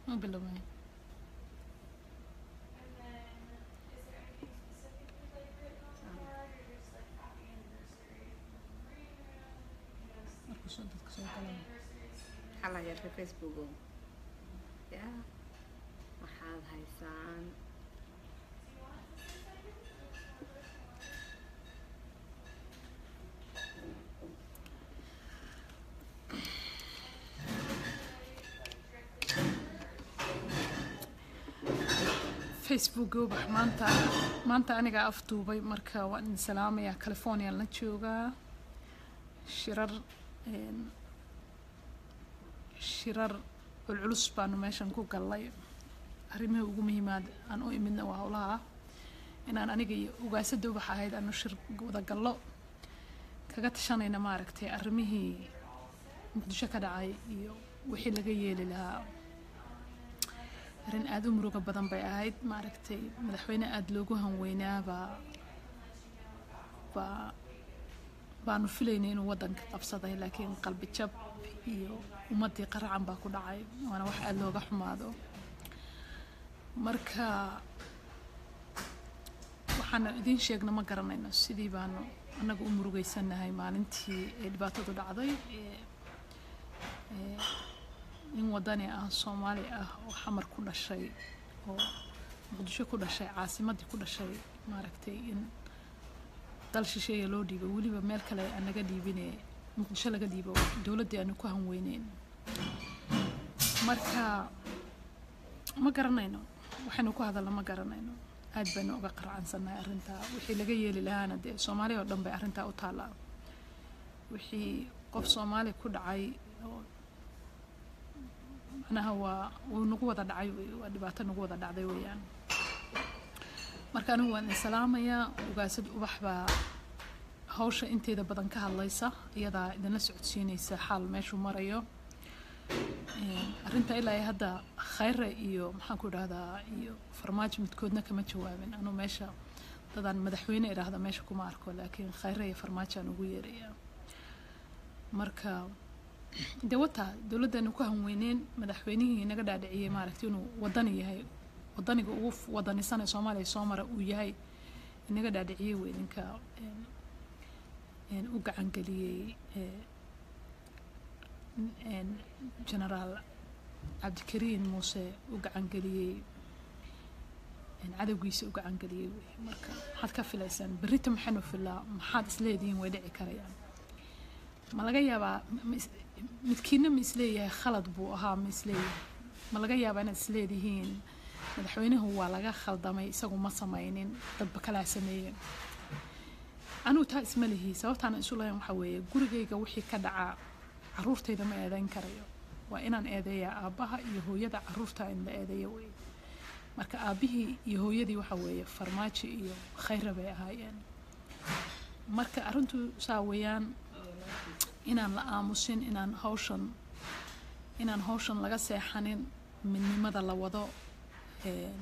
ma biloway markuu soo dadka soo galay xala yarka faceboogo ya waxaad haysaan facebook ubax maanta maanta anigaa afduubay marka waan idin salaamayaa california la joogaa shirar een, shirar culculus baanu meeshan ku gallay arrimihii ugu muhiimaad aan u imidna waa howlaha ah inaan aniga iyo ugaasada ubax ahayd aanu shir wada gallo kaga tashanayna maaragtay arrimihii muqdisho ka dhacay iyo wixii laga yeeli lahaa arrin aada u muruga badan bay ahayd maaragtay madaxweyne aada loogu hanweynaabaa baa baanu filaynay inuu waddanka qabsaday laakiin qalbi jab iyo ummaddii qaracan baa ku dhacay waana wax aada looga xumaado marka waxaana idiin sheegna ma garanayno sidii baanu annaga u murugeysanahay maalintii ee dhibaatadu dhacday ee ee nin wadani ah soomaali ah oo xamar ku dhashay oo muqdisho ku dhashay caasimaddii ku dhashay maaragtay in dal shisheeya loo dhiibo weliba meel kale aan naga dhiibine muqdisho laga dhiibo dowladdii aanu ku hanweyneyn marka ma garanayno waxaynu ku hadalna ma garanayno aad baynu uga qarcansannahay arrintaa wixii laga yeeli lahaana dee soomaaliya oo dhan bay arrintaa u taallaa wixii qof soomaali ku dhacay oo macnaha waa wuu nagu wada dhacay wey waa dhibaato nagu wada dhacday weeyaan marka anigu waan idin salaamayaa ugaasad ubax baa hawsha inteeda badan ka hadlaysa iyadaa idinla socodsiinaysa xaal meeshuu marayo Een, arrinta ilaa iyo hadda khayre iyo maxaan ku idhahdaa iyo farmaajo midkoodna kama jawaabin anuu meesha dadaan madaxweyne idhaahda meesha kuma arko laakiin khayre iyo farmaajo aan ugu yeerayaa marka dee wataa dowladdaanu ku hanweyneen madaxweynihii naga dhaadhiciyey maaragtay inuu wadani yahay wadaniga ugu f- wadanisan ee soomaaliya soo mara uu yahay inaga dhaadhiciyey wey ninka een, een, u gacangeliyey ee, een, generaal cabdikariin muuse u gacangeliyey een, cadowgiisa u gacangeliyey wey marka maxaad ka filaysaan berrita maxaynu filaa maxaad isleedihiin way dhici karayaan ma laga yaabaa ma is- midkiina ma isleeyahay khalad buu ahaa ma isleeyahay ma laga yaabaa inaad isleedihiin madaxweynuhu waa laga khaldamay isagu ma samaynin dadba kalaa sameeyeen anigu taa isma lihi sababtaana isu lahayn waxaa weeye gurigayga wixii ka dhacaa caruurtayda ma eedeyn karayo waa inaan eedeeyaa aabbaha iyo hooyada caruurta in la eedeeyo wey marka aabbihii iyo hooyadii waxa weeye farmaajo iyo khayra bay ahaayeen marka arrintu saa weeyaan inaan la aamusin inaan hawshan inaan hawshan laga seexanin midnimada la wado een,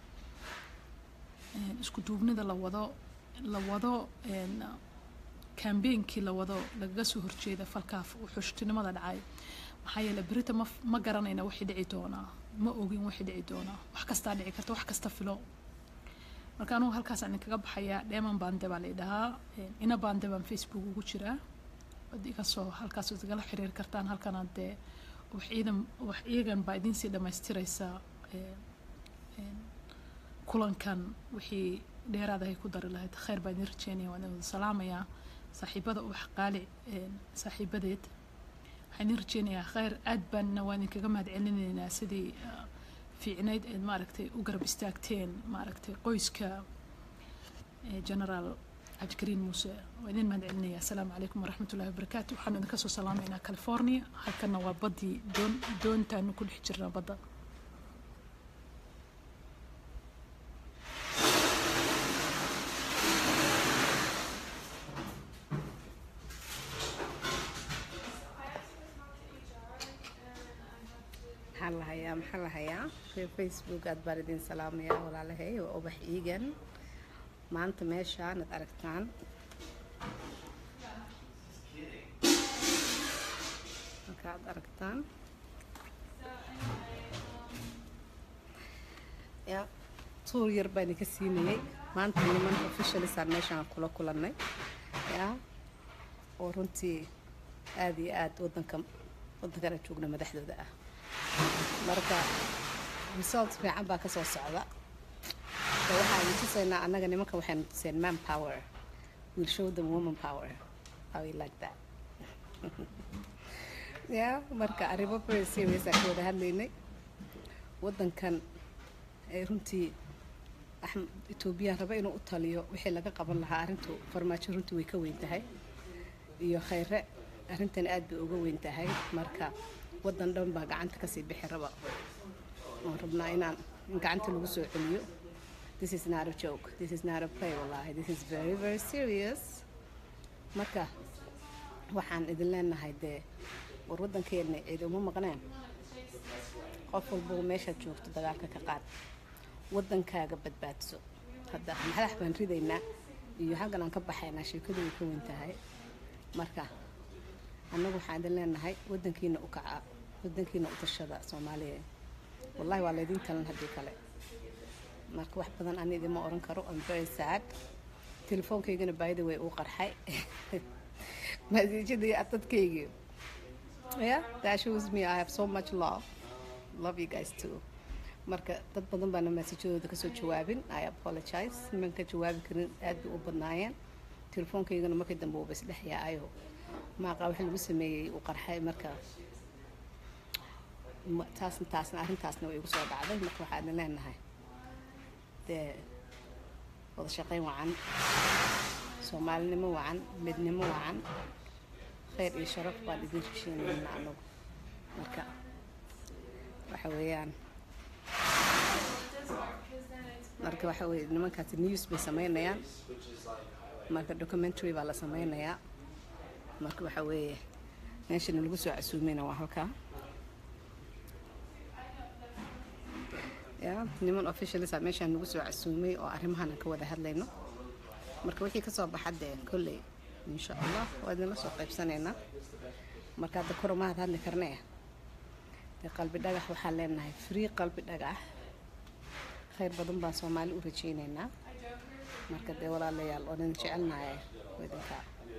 een, isku duubnida la wado la wado een, kambeynkii la wado lagaga soo horjeeda falkaaf xushtinimada dhacay maxaa yeele berita ma ma garanayna wixii dhici doonaa ma ogin wixii dhici doonaa wax kastaa dhici karta wax kasta filo marka anugu halkaasaan idinkaga baxayaa dheeman baande baa laydhahaa ina baande baan facebook ugu jiraa waad iga soo halkaas waad igala xiriiri kartaan halkana dee wax ciidan wax iyagan baa idinsii dhammaystiraysa ee, een, kulankan wixii dheeraadahay ku dari lahayd khayr baa idin rajeynaya waan idin wada salaamayaa saaxiibada ubax qaali een, saaxiibadeed waxaan idin rajeynayaa khayr aad baanna waan idinkaga mahad celinaynaa sidii ah, fiicnayd eed maaragtay u garab istaagteen maaragtay qoyska ee, generaal cabdikariin muuse waa idin mahad celinaya asalaamu calaykum waraxmatullahi wabarakaatu waxaan idinka soo salaamaynaa california halkana waa baddii doon doontaanu ku dhex jirnaa badda maxaa la hayaa maxaa la hayaa reer facebook aad baan idin salaamayaa walaalahay waa ubax iigan maanta meeshaan aad aragtaan marka aad aragtaan ya tuur yar baan idinka siinayay maanta niman officialisaan meeshaan kula kulannay ya oo runtii aada iyo aada wadanka waddankana joogna madaxdooda ah marka result fiican baa kasoo socda de waxaan tusaynaa annaga nimanka waxaynu tuseen man power will show them woman power how you like that ya marka arrimo very serious aan ka wada hadlaynay waddankan ee runtii etoobiyaan raba inuu u taliyo wixii laga qaban lahaa arrintu farmaajo runtii way ka weyn tahay iyo khayre arrintan aad bay uga weyn tahay marka waddan dhan baa gacanta kasii bixi raba oon rabnaa inaan in gacanta lagu soo celiyo this is not a joke this is not a play wallahi this is very very serious marka waxaan idin leenahay dee war waddankeena cidi uma maqneen qof walbuu meeshaad joogto dagaalka ka qaad waddankaaga badbaadso hadda madax baan ridaynaa iyo xaggan aan ka baxaynaa sheekadu way ka weyn tahay marka annagu waxaan idin leenahay waddankiina u kaca waddankiina u tashada soomaaliya wallahi waa laydin talan haddii kale marka wax badan ani idima oran karo am very sad telefoonkaygana by the way uu qarxay masiijadii dadkaygii yeah that shows me I have so much love love you guys too marka dad badan baana maasiijadooda kasoo jawaabin I apologize niman ka jawaabi karin aad bay u badnaayeen telefoonkaygana markii dambe uuba isdhex yaacayo maaqa wax lagu sameeyey uu qarxay marka taasna taasna arrintaasna way igu soo dhacday marka waxaa idin leenahay dee wada shaqayn wacan soomaalinimo wacan midnimo wacan khayr iyo sharaf baan idin heshiinayna anagu marka waxa weeyaan marka waxa weye nimankaasi news bay sameynayaan marka documentary baa la sameynayaa marka waxa weeye meeshana lagu soo casuumeyna waa halkaa ya niman officialisa meeshaan nagu soo casuumay oo arrimahan aan ka wada hadlayno marka wixii kasoo baxa dee kolley insha allah waa idinla soo qaybsanaynaa marka hadda koromahad hadli karnee dee qalbi dhagax waxaan leenahay free qalbi dhagax khayr badan baan soomaali u rajaynaynaa marka dee walaalayaal oo idin jecelnahay idinka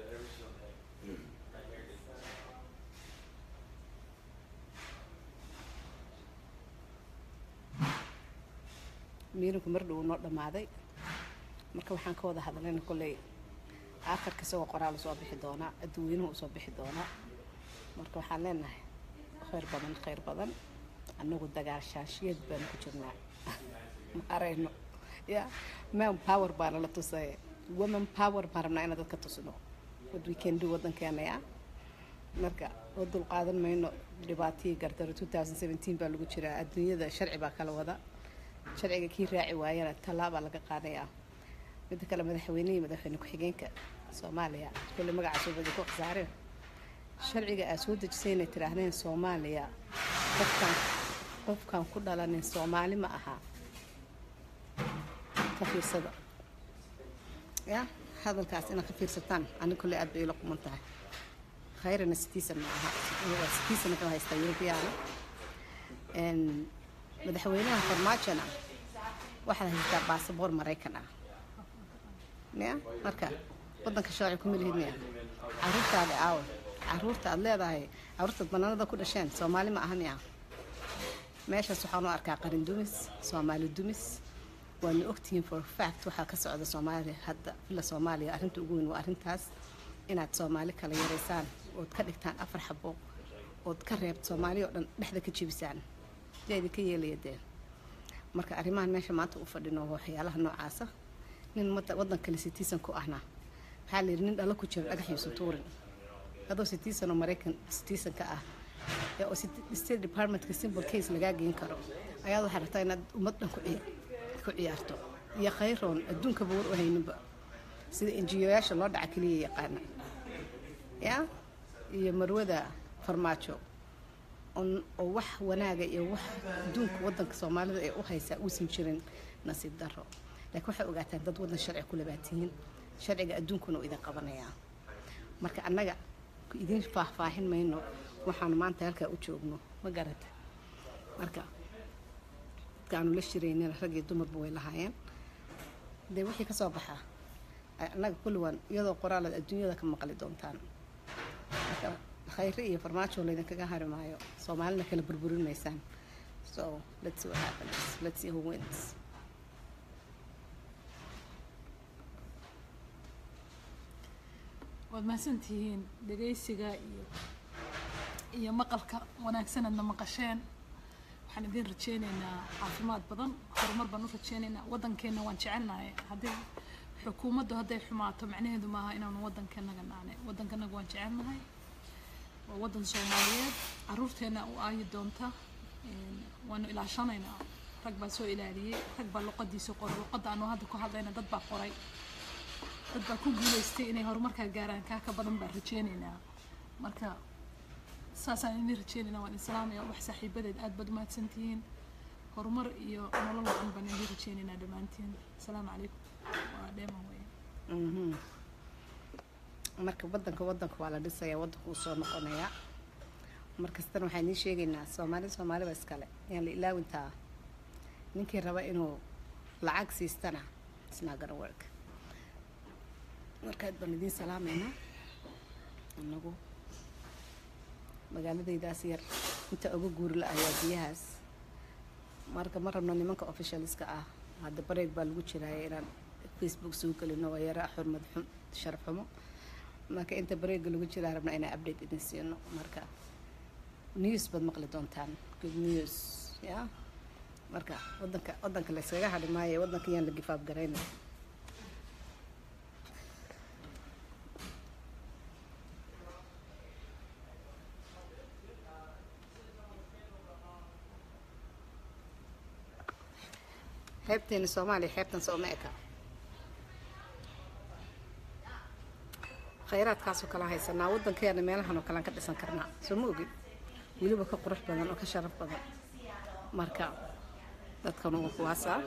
miirinku mar dhow noo dhammaaday marka waxaan ka wada hadlayna kolley aakhirka isagoo qoraal usoo bixi doonaa adduweynuhu usoo bixi doonaa marka waxaan leenahay khayr badan khayr badan annagu dagaal shaashiyad baanu ku jirnaa ma arayno ya man power baana la tusay woman power baan rabnaa inaan dadka tusno what we can do waddankeena ya marka oo dul qaadan mayno dhibaatihii gardaro 2017 baa lagu jiraa adduunyada sharci baa kala wada sharciga kii raaci waayana tallaabaa laga qaadayaa midda kale madaxweynihii madaxweyne ku-xigeenka soomaaliya kulle magacaas ubadi ku khasaareen sharciga aad soo dejisay inay tidhaahdeen soomaaliya qofkan qofkan ku dhalanin soomaali ma aha ka fiirsada ya hadalkaas inaad ka fiirsataan ani kulle aad bay ila quman tahay khayrana sitiisan ma aha sitiisana ka haystaa yurubiyaana madaxweynaha farmaajona waxaad haystaa baasaboor maraykan ah ya marka waddanka sharci kuma lihid miya caruurtaada aawa caruurta aad leedahay caruurtaad banaanada ku dhasheen soomaali ma aha miya meeshaas waxaan u arkaa qarin dumis soomaali dumis waana ogtihiin for fact waxaa ka socda soomaaliya hadda ila soomaaliya arrinta ugu weyn waa arrintaas inaad soomaali kala yaraysaan ood ka dhigtaan afar xabo ood ka reebt soomaali oo dhan dhexda ka jebisaan yaa idinka yeelaya dee marka arrimahan meesha maanta u fadhino waxyaalaha noocaasa nin waddan kale sitiisan ku ahna maxaa la yidhi nin dhalo ku jira dhagax yuusan tuurin adoo sitiisan oo maraykan sitiisan ka ah ee oo state departmentka simple case lagaa geen karo ayaad waxaa rabtaa inaad ummad dhan ku ciyaarto iyo khayroon adduunkaba war u hayninba sida enjiyoyaasha loo dhaca keliya yaqaana ya iyo marwada farmaajo oo wax wanaaga iyo wax adduunka waddanka soomaalida ee u haysaa uusan jirin nasiib daro laakiin waxay ogaataan dad waddan sharci ku labaatihiin sharciga adduunkuna uu idin qabanayaa marka annaga idin faahfaahin mayno waxaanu maanta halkaa u joogno ma garata marka dadka aanu la shiraynina rag iyo dumarba way lahaayeen dee wixii kasoo baxa annaga kulliwan iyadoo qoraalaad adduunyada ka maqli doontaan marka khayre iyo farmaajo laydinkaga hari maayo soomaalina kala burburin maysaan so let's see what happens let's see who wins waad mahadsantihiin dhegaysiga iyo iyo maqalka wanaagsanadna maqasheen waxaan idin rajeyneynaa caafimaad badan horumar baan u rajeyneynaa waddankeenna waan jecelnahay haddii xukuumaddu hadday xumaato macnaheedu maaha inaanu waddankeennaga naanay waddankanaga waan jecelnahay waa waddan soomaaliyeed caruurteenna u aayi doonta waanu ilaashanaynaa rag baa soo ilaaliyey rag baa luqadiisa qoray luqadda aanu hadda ku hadlayna dad baa qoray dad baa ku guulaystay inay horumarkaa gaaraan kaa ka badan baan rajeyneynaa marka saasaan idin rajeynaynaa waan islaamaya wax saaxiibadeed aad baad umahadsantihiin horumar iyo nolol wacan baan idin rajeynaynaa dhammaantiin asalaamu calaykum waa dheeman weeye marka waddanka waddanka waa la dhisayaa waddanka uu soo noqonayaa markastana waxaan idiin sheegaynaa soomaali soomaaliba iskale yaan la ilaawintaa ninkii raba inuu lacag siistana isnaa gonna work markaad baan idiin salaamaynaa inagu magaaladaydaas yar inta uga guuri la ayaa biyahaas marka ma rabno nimanka officialska ah hadda bareeg baa lagu jiraaya inaan facebook soo gelino waa yara xurmad xum sharaf xumo marka inta bareega lagu jiraa rabna inaan update idin siino marka news baad maqli doontaan good news ya marka wadanka wadanka la iskaga hadhi maayo wadanka yaan la gifaab garayna xeebteeni soomaaliya xeebtan sooma eka khayraadkaasoo kala haysanaa waddankeena meelahan oo kalean ka dhisan karnaa soo ma ogin weliba ka qurux badan oo ka sharaf badan marka dadkan waa kuwaasaa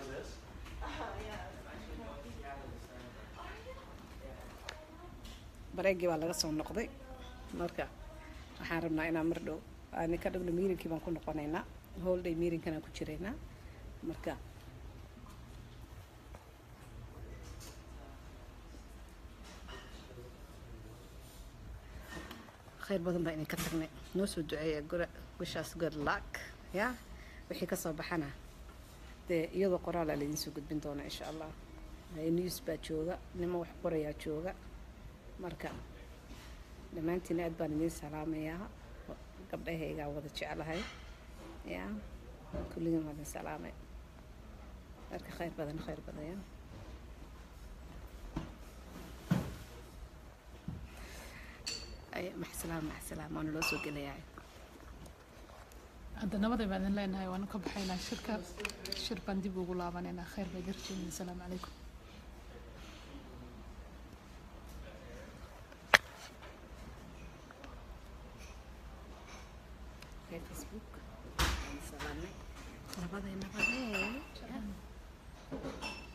bareegii baa laga soo noqday marka waxaan rabnaa inaan mar dhow aan ka dhowna miirinkii baan ku noqonaynaa holiday miirinkanaan ku jiraynaa marka khayr badan baa idinka tagnay noo soo duceeya gura wishaas good luck ya wixii kasoo baxana dee iyadoo qoraalaa laydin soo gudbin doona insha allah news baa jooga nimo wax qorayaa jooga marka dhammaantiin aad baan idiin salaamayaa gabdhahaygaa wada jeclahay ya kulligiin waa idin salaamay marka khayr badan khayr badan ya maxsalaam maxsalaam waana loo soo gelayaa hadda nabaday baan idin leenahay waanu ka baxaynaa shirka shir baan dib ugu laabanaynaa khayr baa jirjeenin asalaamu calaykum facebook salaamay nabaday nabaday